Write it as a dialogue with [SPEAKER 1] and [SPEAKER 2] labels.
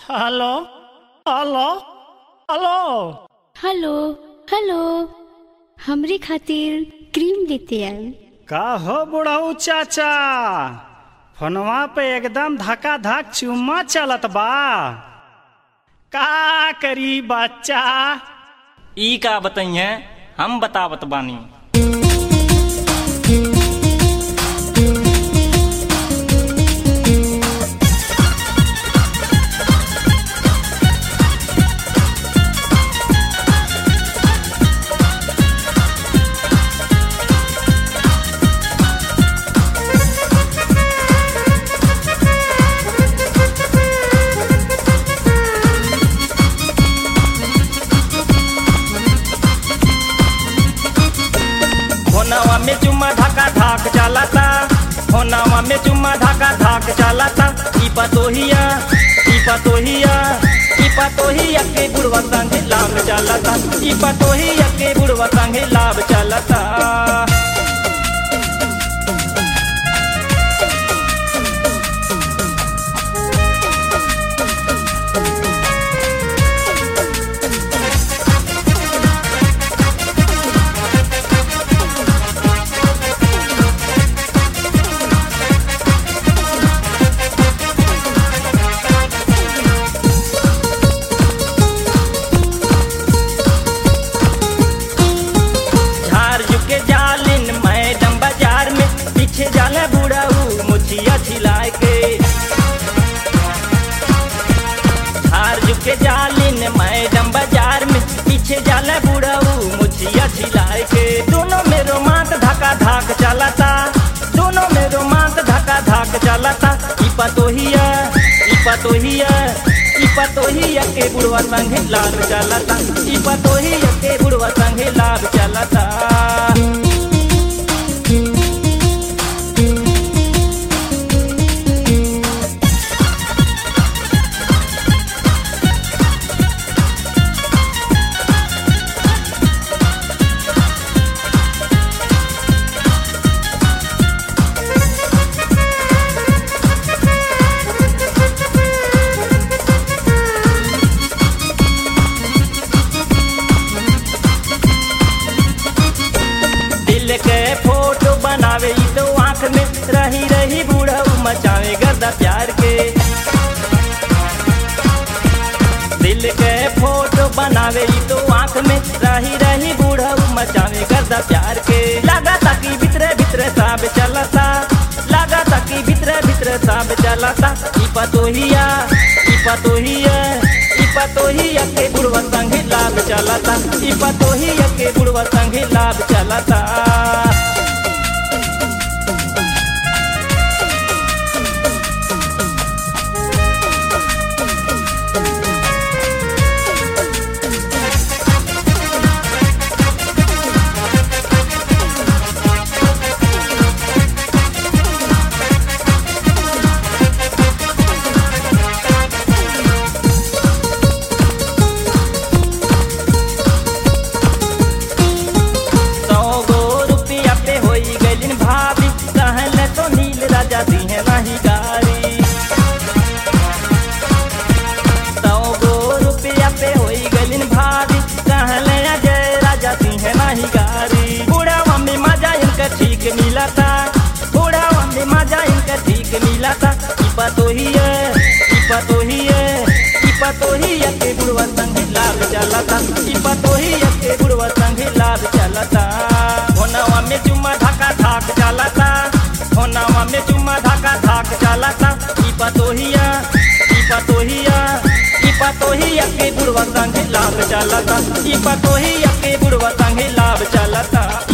[SPEAKER 1] hello hello hello
[SPEAKER 2] hello hello हमरे खातिर cream लेते आए
[SPEAKER 1] का हो बुढ़ऊ चाचा फोनवा पे एकदम धका धक चुम्मा चलत बा का करी बच्चा
[SPEAKER 3] ई का बताइए हम बतावत बानी होनावा में चुम्मा धाका धाक चलाता होनावा में चुम्मा धाका धाक चलाता ई पतोहिया ई पतोहिया ई पतोहिया के बुढ़वा संगे लाभ चलाता ई पतोहिया के बुढ़वा संगे लाभ चलाता झार झुके जालिन मैडम बाजार में पीछे जाला बुढ़ाऊ मुछिया छिलाए के झार झुके जालिन मैडम बाजार में पीछे जाला बुढ़ाऊ मुछिया छिलाए के दोनों में रोमांस धका धाक चलाता दोनों में रोमांस धका धाक चलाता ई पतोहिया ई पतोहिया ई पतोहिया के बुढ़वा संगे लाल चलाता ई पतोहिया के बुढ़वा संगे लाल चलाता दिल के फोटो बनावे ई तो आंख में रही रही बूढ़ऊ मचावे गर्दा प्यार के दिल के फोटो बनावे ई तो आंख में रही रही बूढ़ऊ मचावे गर्दा प्यार के लगा ताकि भीतरे भीतरे साब चलता लगा ताकि भीतरे भीतरे साब चलता ई पतोहिया ई पतोहिया ई पतोहिया के बुढ़वा संगे लाभ चलता ई पतोहिया के बुढ़वा संगे लाभ चलता सौ गो रुपया पे होई गइलिन भाभी कहले तो नील राजा दिहे नहीं गारी सौ गो रुपया पे होई गइलिन भाभी कहले अजय राजा दिहे नहीं गारी बूढ़ा मम्मी मजा इनका ठीक मिला था बूढ़ा मम्मी मजा इनका ठीक मिला था ई पतोहिया ई पतोहिया ई पतोहिया के बुढ़वा संगे लाभ चलता ई पतोहिया के बुढ़वा संगे लाभ चलता होनावा में चुम्मा ढाका धाक चलता होनावा में चुम्मा ढाका धाक चलता ई पतोहिया ई पतोहिया ई पतोहिया के बुढ़वा संगे लाभ चलता ई पतोहिया के बुढ़वा संगे लाभ चलता